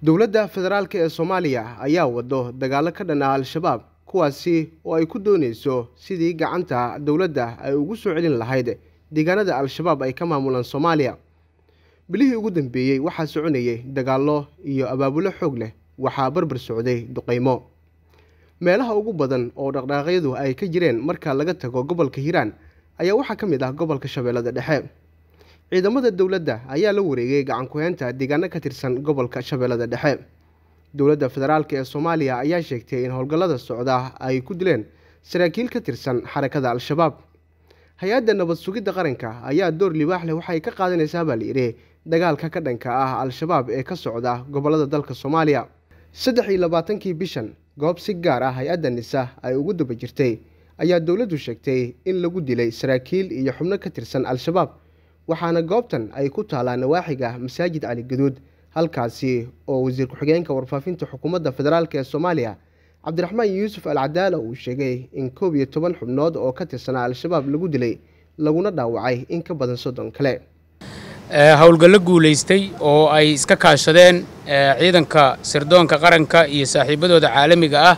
dowladda federaalk ee soomaaliya ayaa wado dagaalo ka dhan ah al-shabaab kuwaasi oo ay ku dooneyso sidii gacanta dowladda ay ugu soo celin lahayd deegaanada al-shabaab ay ka maamulaan soomaaliya bilihii ugu dambeeyey waxaa soconayay dagaallo iyo abaabulo xoog leh waxaa barbar socday duqeymo meelaha ugu badan oo dhaqdhaaqyadu ay ka jireen marka laga tago gobolka hiiraan ayaa waxaa ka mid ah gobolka shabeellada dhexe ciidamada dowladda ayaa la wareegay gacan ku-heynta deegaano ka tirsan gobolka shabeellada dhexe dowladda federaalk ee soomaaliya ayaa sheegtay in howlgallada socda ay ku dileen saraakiil ka tirsan xarakada al-shabaab hay-adda nabad sugidda qaranka ayaa door libaax leh waxay ka qaadanaysaa baa layidhi dagaalka ka dhanka ah al-shabaab ee ka socda gobollada dalka soomaaliya saddex iyo labaatankii bishan goob si gaar ah hay-adda nisa ay ugu daba jirtay ayaa dowladdu sheegtay in lagu dilay saraakiil iyo xubno ka tirsan al-shabaab waxaana goobtan ay ku taalaa nawaaxiga masaajid cali gaduud halkaasi oo wasiir ku-xigeenka warfaafinta xukuumadda federaalk ee soomaaliya cabdiraxmaan yuusuf al cadaala uu sheegay in koob iyo toban xubnood oo ka tirsanaa al-shabaab lagu dilay laguna dhaawacay in ka badan soddon kale howlgallo guulaystay oo ay iska kaashadeen ciidanka sirdoonka qaranka iyo saaxiibadooda caalamiga ah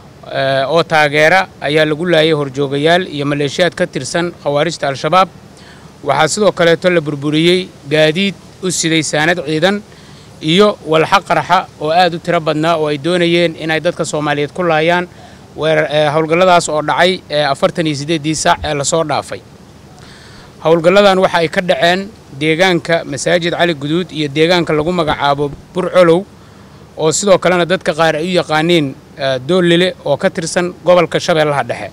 oo taageera ayaa lagu laayay horjoogayaal iyo maleeshiyaad ka tirsan khawaarijta al-shabaab waxaa sidoo kaleeto la burburiyey gaadiid u siday saanad ciidan iyo walxa qarxa oo aad u tiro badnaa oo ay doonayeen inay dadka soomaaliyeed ku laayaan howlgalladaas oo dhacay afartan iyo siddeeddii saac ee lasoo dhaafay howlgalladan waxa ay ka dhaceen deegaanka masaajid cali guduud iyo deegaanka lagu magacaabo burcolow oo sidoo kalena dadka qaar ay u yaqaaniin doollile oo ka tirsan gobolka shabeellaha dhexe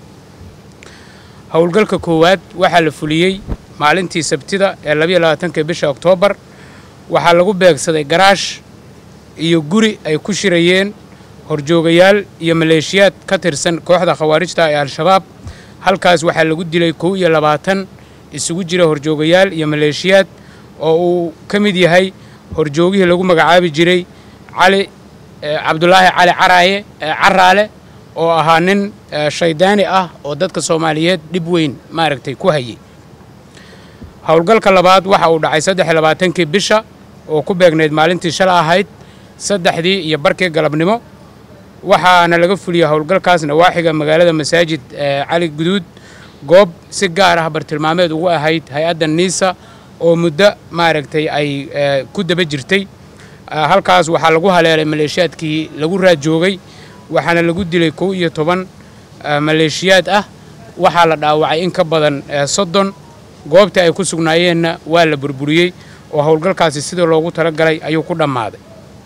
howlgalka koowaad waxaa la fuliyey maalintii sabtida ee labayo labaatanka bisha oktoobar waxaa lagu beegsaday garaash iyo guri ay ku shirayeen horjoogayaal iyo maleeshiyaad ka tirsan kooxda khawaarijta ee al-shabaab halkaas waxaa lagu dilay kow iyo labaatan isugu jira horjoogayaal iyo maleeshiyaad oo uu ka mid yahay horjoogihii lagu magacaabi jiray cali cabdulaahi cali caraaye caraale oo ahaa nin shaydaani ah oo dadka soomaaliyeed dhib weyn maaragtay ku hayay howlgalka labaad waxa uu dhacay saddex iyo labaatankii bisha oo ku beegnayd maalintii shala ahayd saddexdii iyo barkii galabnimo waxaana laga fuliyey howlgalkaas nawaaxiga magaalada masaajid cali guduud goob si gaar ah bartilmaameed ugu ahayd hay-adda niisa oo muddo maaragtay ay ku daba jirtay halkaas waxaa lagu haleelay maleeshiyaadkii lagu raajoogay waxaana lagu dilay kow iyo toban maleeshiyaad ah waxaa la dhaawacay in ka badan soddon goobtii ay ku sugnaayeenna waa la burburiyey oo howlgalkaasi sidii loogu talagalay ayuu ku dhammaaday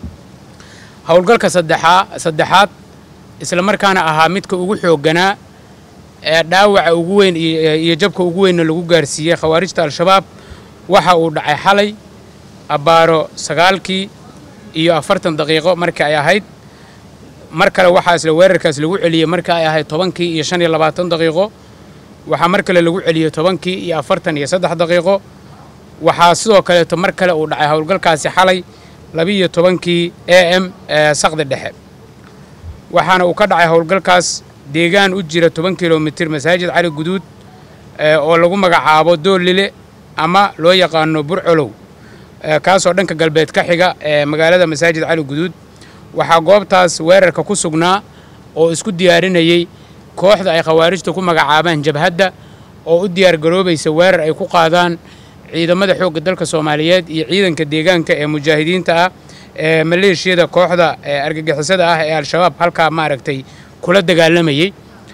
howlgalka saddexaa saddexaad isla markaana ahaa midka ugu xoogganaa ee dhaawaca ugu weyn iyo jabka ugu weynna lagu gaarsiiyey khawaarijta al-shabaab waxa uu dhacay xalay abbaaro sagaalkii iyo afartan daqiiqo markii ay ahayd mar kale waxaa isla weerarkaas lagu celiyey markii ay ahayd tobankii iyo shan iyo labaatan daqiiqo waxaa mar kale lagu celiyey tobankii iyo afartan iyo saddex daqiiqo waxaa sidoo kaleeto mar kale uu dhacay howlgalkaasi xalay labiiyo tobankii a m ee saqdi dhexe waxaana uu ka dhacay howlgalkaas deegaan u jira toban kilomitir masaajid cali guduud oo lagu magacaabo doolile ama loo yaqaano burcolow kaasoo dhanka galbeed ka xiga ee magaalada masaajid cali guduud waxaa goobtaas weerarka ku sugnaa oo isku diyaarinayey kooxda ay khawaarijta ku magacaabaan jabhadda oo u diyaar garoobaysa weerar ay ku qaadaan ciidamada xoogga dalka soomaaliyeed iyo ciidanka deegaanka ee mujaahidiinta ah ee maleeshiyada kooxda argagixisada ah ee al-shabaab halkaa maaragtay kula dagaalamayey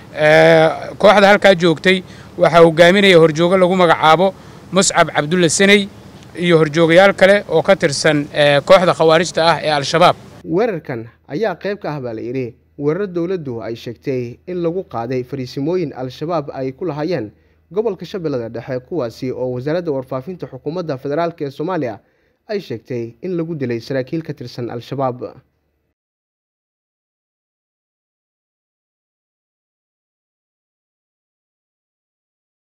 kooxda halkaa joogtay waxaa hogaaminaya horjoogo lagu magacaabo muscab cabdulla saney iyo horjoogayaal kale oo ka tirsan kooxda khawaarijta ah ee al-shabaab weerarkan ayaa qayb ka ah baa la yidhi weerar dowladdu ay sheegtay in lagu qaaday fariisimooyin al-shabaab ay ku lahaayeen gobolka shabeellada dhexe kuwaasi oo wasaaradda warfaafinta xukuumadda federaalk ee soomaaliya ay sheegtay in lagu dilay saraakiil ka tirsan al-shabaab